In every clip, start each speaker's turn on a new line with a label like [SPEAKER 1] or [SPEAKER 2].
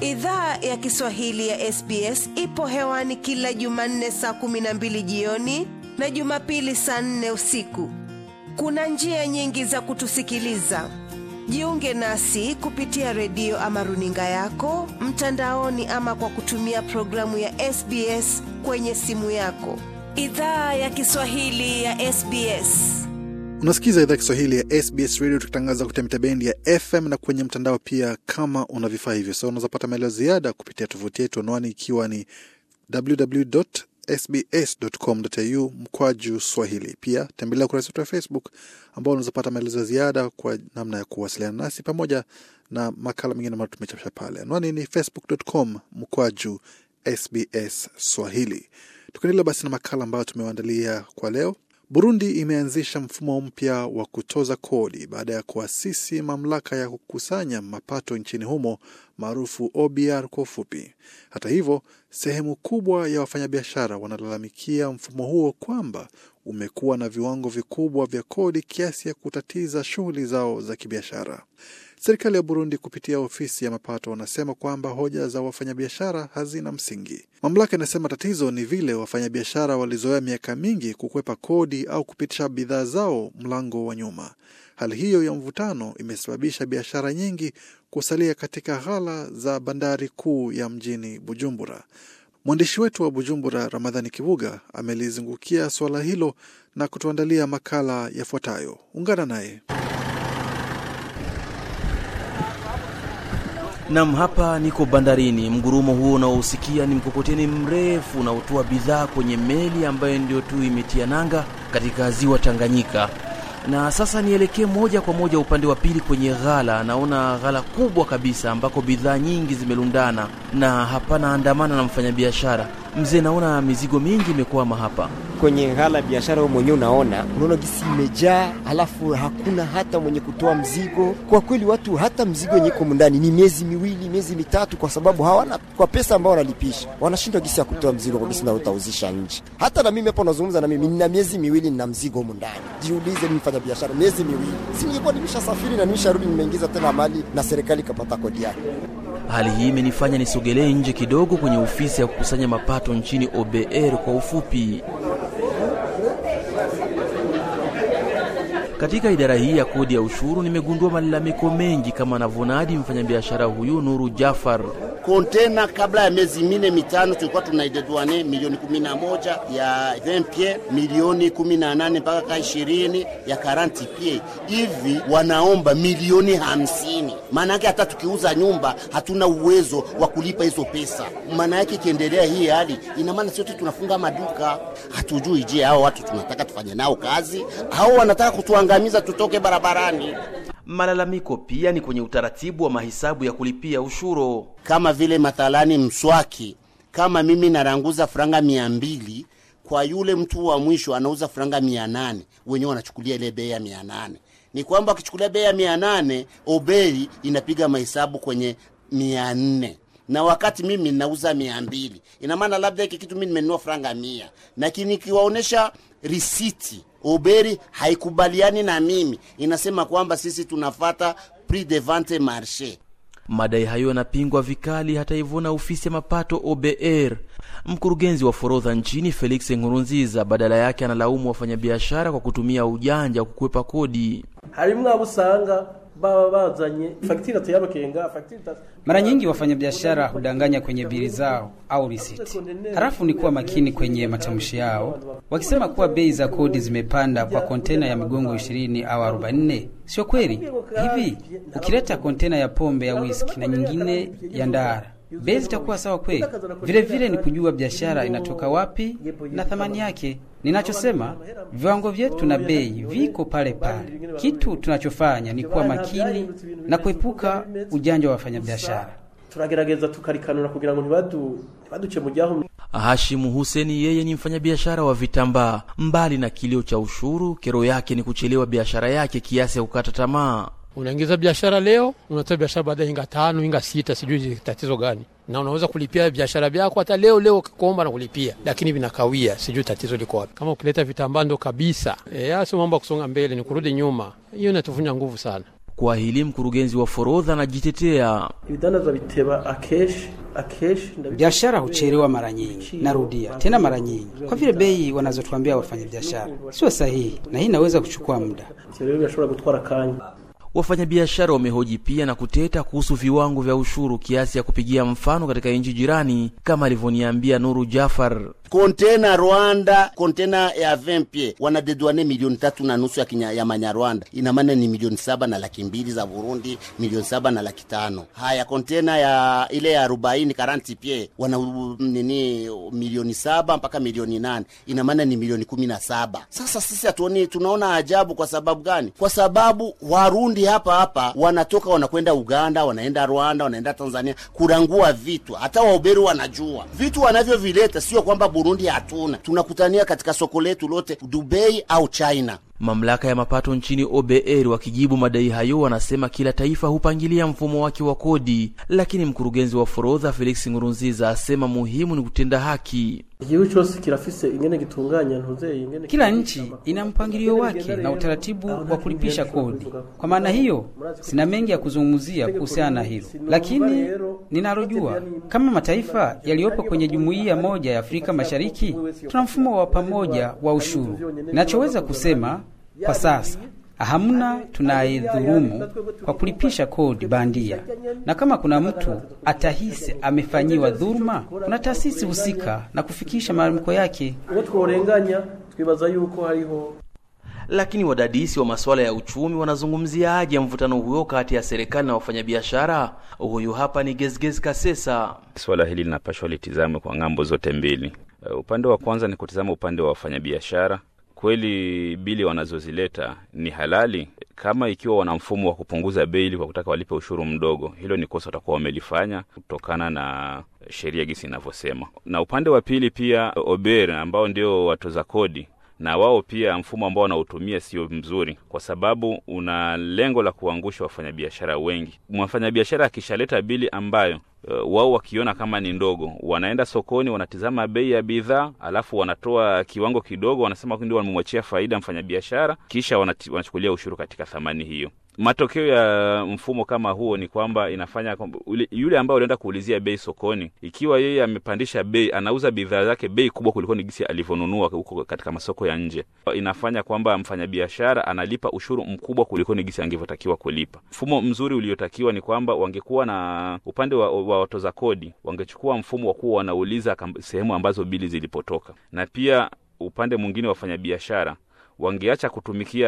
[SPEAKER 1] Idhaa ya Kiswahili ya SBS ipo hewani kila Jumanne saa kumi na mbili jioni na Jumapili saa nne usiku. Kuna njia nyingi za kutusikiliza. Jiunge nasi kupitia redio ama runinga yako mtandaoni, ama kwa kutumia programu ya SBS kwenye simu yako. Idhaa ya Kiswahili ya SBS.
[SPEAKER 2] Unasikiza idhaa Kiswahili ya SBS Radio tukitangaza kupitia mitabendi ya FM na kwenye mtandao pia. Kama una vifaa hivyo, so unaweza pata maelezo ziada kupitia tovuti yetu, anwani ikiwa ni www.sbs.com.au mkwaju swahili. Pia tembelea ukurasa wetu wa Facebook ambao unaweza pata maelezo ya ziada kwa namna ya kuwasiliana nasi pamoja na makala mengine ambayo tumechapisha pale. Anwani ni facebook.com mkwaju SBS Swahili. Tukiendelea basi na makala ambayo tumewaandalia kwa leo. Burundi imeanzisha mfumo mpya wa kutoza kodi baada ya kuasisi mamlaka ya kukusanya mapato nchini humo maarufu OBR kwa ufupi. Hata hivyo, sehemu kubwa ya wafanyabiashara wanalalamikia mfumo huo kwamba umekuwa na viwango vikubwa vya kodi kiasi ya kutatiza shughuli zao za kibiashara. Serikali ya Burundi kupitia ofisi ya mapato wanasema kwamba hoja za wafanyabiashara hazina msingi. Mamlaka inasema tatizo ni vile wafanyabiashara walizoea miaka mingi kukwepa kodi au kupitisha bidhaa zao mlango wa nyuma. Hali hiyo ya mvutano imesababisha biashara nyingi kusalia katika ghala za bandari kuu ya mjini Bujumbura. Mwandishi wetu wa Bujumbura, Ramadhani Kibuga, amelizungukia suala hilo na kutuandalia makala yafuatayo. Ungana naye.
[SPEAKER 3] Nam, hapa niko bandarini. Mgurumo huo unaousikia ni mkokoteni mrefu unaotoa bidhaa kwenye meli ambayo ndio tu imetia nanga katika ziwa Tanganyika. Na sasa nielekee moja kwa moja upande wa pili kwenye ghala. Naona ghala kubwa kabisa ambako bidhaa nyingi zimelundana na hapana andamana na mfanyabiashara. Mzee, naona mizigo mingi imekwama hapa
[SPEAKER 4] kwenye ghala biashara. Wewe mwenyewe unaona, unaona gisi imejaa, halafu hakuna hata mwenye kutoa mzigo. Kwa kweli watu hata mzigo yenye iko ndani ni miezi miwili, miezi mitatu, kwa sababu hawana kwa pesa ambao wanalipisha, wanashindwa gisi ya kutoa mzigo kwa gisi na utauzisha nje. Hata na mimi hapo nazungumza na mimi, nina miezi miwili nina mzigo huko ndani. Jiulize, mimi mfanya biashara miezi miwili, si nilikuwa nimeshasafiri na nimesharudi, nimeingiza tena mali na serikali ikapata kodi yake.
[SPEAKER 3] Hali hii imenifanya nisogelee nje kidogo kwenye ofisi ya kukusanya mapato nchini OBR kwa ufupi. Katika idara hii ya kodi ya ushuru nimegundua malalamiko mengi, kama anavyonadi mfanyabiashara huyu Nuru Jafar.
[SPEAKER 5] Kontena kabla ya miezi mine mitano tulikuwa tunaidedwane milioni kumi na moja ya 20 pie milioni kumi na nane mpaka ka ishirini ya karanti pie hivi, wanaomba milioni hamsini. Maana yake hata tukiuza nyumba hatuna uwezo wa kulipa hizo pesa. Maana yake ikiendelea hii hali, ina maana sote tunafunga maduka. Hatujui, je, hao watu tunataka tufanye nao kazi au wanataka kutuangamiza tutoke barabarani?
[SPEAKER 3] Malalamiko pia ni kwenye utaratibu wa mahesabu ya kulipia ushuru.
[SPEAKER 5] Kama vile mathalani mswaki, kama mimi naranguza franga mia mbili kwa yule mtu wa mwisho anauza franga mia nane wenyewe wanachukulia ile bei ya mia nane Ni kwamba wakichukulia bei ya mia nane obei inapiga mahesabu kwenye mia nne na wakati mimi nauza mia mbili ina maana labda hiki kitu mimi nimenunua franga mia, lakini nikiwaonesha risiti Oberi haikubaliani na mimi, inasema kwamba sisi tunafata prix de vente marché.
[SPEAKER 3] Madai hayo yanapingwa vikali, hata hivyo, na ofisi ya mapato OBR. Mkurugenzi wa forodha nchini Felix Nkurunziza badala yake analaumu wafanyabiashara kwa kutumia ujanja wa kukwepa kodi.
[SPEAKER 6] harimwo abo usanga baba bazanye fagitire tuyabakenga fagitire
[SPEAKER 7] Mara nyingi wafanyabiashara hudanganya kwenye bili zao au risiti, halafu ni kuwa makini kwenye matamshi yao, wakisema kuwa bei za kodi zimepanda kwa kontena ya migongo 20 au 44. Sio kweli. Hivi ukileta kontena ya pombe ya whisky na nyingine ya ndara, bei zitakuwa sawa kweli? Vile vile ni kujua biashara inatoka wapi na thamani yake. Ninachosema viwango vyetu na bei viko pale pale. Kitu tunachofanya ni kuwa makini na kuepuka ujanja wa wafanyabiashara.
[SPEAKER 6] turagerageza tukarikanura kugira ngo ntibadu ntibaduce mu jyaho
[SPEAKER 3] Hashimu Huseni yeye ni mfanyabiashara wa vitambaa. Mbali na kilio cha ushuru, kero yake ni kuchelewa biashara yake kiasi ya kukata tamaa.
[SPEAKER 8] Unaingiza biashara leo, unatoa biashara baadaye inga tano inga sita, sijui tatizo gani, na unaweza kulipia biashara vyako hata leo leo kuomba na kulipia, lakini vinakawia, sijui tatizo liko wapi. Kama ukileta vitambaa ndo kabisa, e, sio mambo ya kusonga mbele, ni kurudi nyuma. Hiyo inatuvunja nguvu sana.
[SPEAKER 3] Kwa hili mkurugenzi wa forodha anajitetea.
[SPEAKER 6] ibidandazwa biteba akeshi akeshi ndabi-
[SPEAKER 7] Biashara huchelewa mara nyingi, narudia tena mara nyingi, kwa vile bei wanazotuambia wafanyabiashara sio sahihi, na hii inaweza kuchukua muda.
[SPEAKER 6] Ivyo rero birashobora gutwara akanya
[SPEAKER 3] Wafanyabiashara wamehoji pia na kuteta kuhusu viwango vya ushuru kiasi ya kupigia mfano katika nchi jirani, kama alivyoniambia Nuru Jafar.
[SPEAKER 5] kontena Rwanda, kontena ya 20 pie wanadedwane milioni tatu na nusu ya, kinya, ya manyarwanda, ina maana ni milioni saba na laki mbili za Burundi, milioni saba na laki tano. Haya, kontena ya ile ya arobaini karanti pie wana u- nini milioni saba mpaka milioni nane, ina maana ni milioni kumi na saba. Sasa sisi hatuoni, tunaona ajabu. Kwa sababu gani? Kwa sababu Warundi hapa hapa wanatoka wanakwenda Uganda, wanaenda Rwanda, wanaenda Tanzania kurangua vitu, hata wauberi wanajua vitu wanavyovileta, sio kwamba Burundi hatuna, tunakutania katika soko letu lote Dubai au China.
[SPEAKER 3] Mamlaka ya mapato nchini OBR wakijibu madai hayo wanasema kila taifa hupangilia mfumo wake wa kodi, lakini mkurugenzi wa forodha Felix Ngurunziza asema muhimu ni kutenda haki.
[SPEAKER 6] igihugu cyose kirafise ingene gitunganya ntuzeye ingene
[SPEAKER 7] Kila nchi ina mpangilio wake na utaratibu wa kulipisha kodi. Kwa maana hiyo, sina mengi ya kuzungumzia kuhusiana na hilo, lakini ninalojua kama mataifa yaliyopo kwenye jumuiya moja ya Afrika Mashariki tuna mfumo wa pamoja wa ushuru. Ninachoweza kusema kwa sasa hamna tunayedhulumu kwa kulipisha kodi bandia, na kama kuna mtu atahisi amefanyiwa dhuluma, kuna taasisi husika na kufikisha malalamiko yake.
[SPEAKER 6] uwo tworenganya twibaza yuko hariho
[SPEAKER 3] Lakini wadadisi wa masuala ya uchumi wanazungumziaje mvutano huo kati ya serikali na wafanyabiashara? Huyu hapa ni Gezgez Kasesa.
[SPEAKER 9] Swala hili linapashwa litizame kwa ng'ambo zote mbili. Uh, upande wa kwanza ni kutizama upande wa wafanyabiashara. Kweli bili wanazozileta ni halali? Kama ikiwa wana mfumo wa kupunguza bei ili kwa kutaka walipe ushuru mdogo, hilo ni kosa watakuwa wamelifanya kutokana na sheria gisi inavyosema. Na upande wa pili pia Ober ambao ndio watoza kodi na wao pia mfumo ambao wanautumia sio mzuri, kwa sababu una lengo la kuangusha wafanyabiashara wengi. Mfanyabiashara akishaleta bili ambayo uh, wao wakiona kama ni ndogo, wanaenda sokoni, wanatizama bei ya bidhaa, alafu wanatoa kiwango kidogo, wanasema ndio wamemwachia faida mfanyabiashara, kisha wanati, wanachukulia ushuru katika thamani hiyo. Matokeo ya mfumo kama huo ni kwamba inafanya kwamba ule- yule ambaye ulienda kuulizia bei sokoni, ikiwa yeye amepandisha bei, anauza bidhaa zake bei kubwa kuliko ni gisi alivyonunua huko katika masoko ya nje, inafanya kwamba mfanyabiashara analipa ushuru mkubwa kuliko ni gisi angevyotakiwa kulipa. Mfumo mzuri uliotakiwa ni kwamba wangekuwa na upande wa, wa watoza kodi, wangechukua mfumo wa kuwa wanauliza kam- sehemu ambazo bili zilipotoka, na pia upande mwingine wa wafanyabiashara wangeacha kutumikia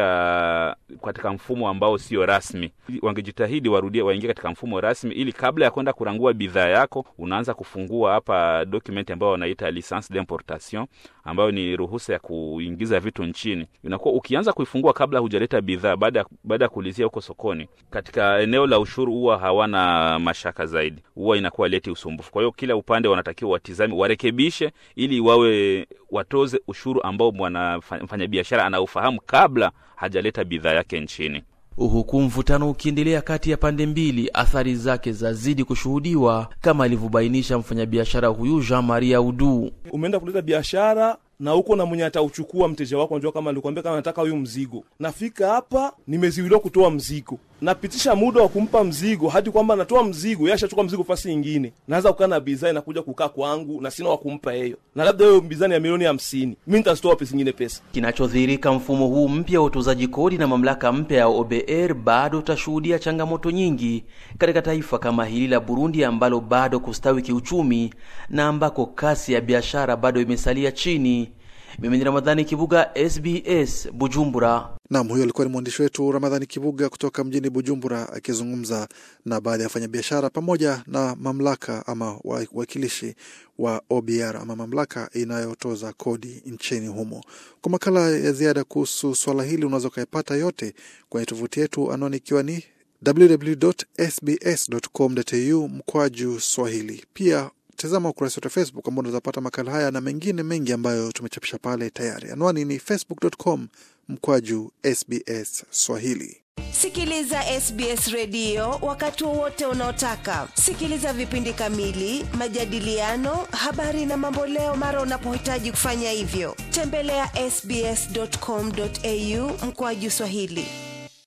[SPEAKER 9] katika mfumo ambao sio rasmi, wangejitahidi warudie, waingie katika mfumo rasmi, ili kabla ya kwenda kurangua bidhaa yako unaanza kufungua hapa document ambayo wanaita licence d'importation, ambayo ni ruhusa ya kuingiza vitu nchini. Inakuwa ukianza kuifungua kabla hujaleta bidhaa, baada ya baada ya kuulizia huko sokoni, katika eneo la ushuru huwa hawana mashaka zaidi, huwa inakuwa leti usumbufu. Kwa hiyo kila upande wanatakiwa watizame, warekebishe, ili wawe watoze ushuru ambao mfanyabiashara anaufahamu kabla hajaleta bidhaa yake nchini.
[SPEAKER 3] Huku mvutano ukiendelea kati ya pande mbili, athari zake zazidi kushuhudiwa, kama alivyobainisha mfanyabiashara huyu Jean Marie Audu.
[SPEAKER 10] Umeenda kuleta biashara na huko na mwenye atauchukua mteja wako, unajua kama alikwambia kama nataka huyu mzigo, nafika hapa nimeziwiliwa kutoa mzigo, napitisha muda wa kumpa mzigo hadi kwamba natoa mzigo, yeye ashachukua mzigo fasi nyingine, naweza kukaa na bidhaa inakuja kukaa kwangu na sina wa kumpa hiyo, na labda hiyo bidhaa ya milioni hamsini, mimi nitazitoa wapi zingine pesa?
[SPEAKER 3] Kinachodhihirika, mfumo huu mpya wa utozaji kodi na mamlaka mpya ya OBR bado utashuhudia changamoto nyingi katika taifa kama hili la Burundi ambalo bado kustawi kiuchumi na ambako kasi ya biashara bado imesalia chini. Mimi ni Ramadhani Kibuga, SBS Bujumbura.
[SPEAKER 2] Nam, huyo alikuwa ni mwandishi wetu Ramadhani Kibuga kutoka mjini Bujumbura akizungumza na baadhi ya wafanyabiashara pamoja na mamlaka ama wawakilishi wa OBR ama mamlaka inayotoza kodi nchini humo. Kwa makala ya ziada kuhusu swala hili unaweza ukayapata yote kwenye tovuti yetu, anwani ikiwa ni www.sbs.com.au mkwaju Swahili. Pia tazama ukurasa wetu wa Facebook ambao unaweza pata makala haya na mengine mengi ambayo tumechapisha pale tayari. Anwani ni facebook.com mkwaju SBS Swahili.
[SPEAKER 1] Sikiliza SBS redio wakati wowote unaotaka. Sikiliza vipindi kamili, majadiliano, habari na mamboleo mara unapohitaji kufanya hivyo. Tembelea ya sbs.com.au mkwaju Swahili.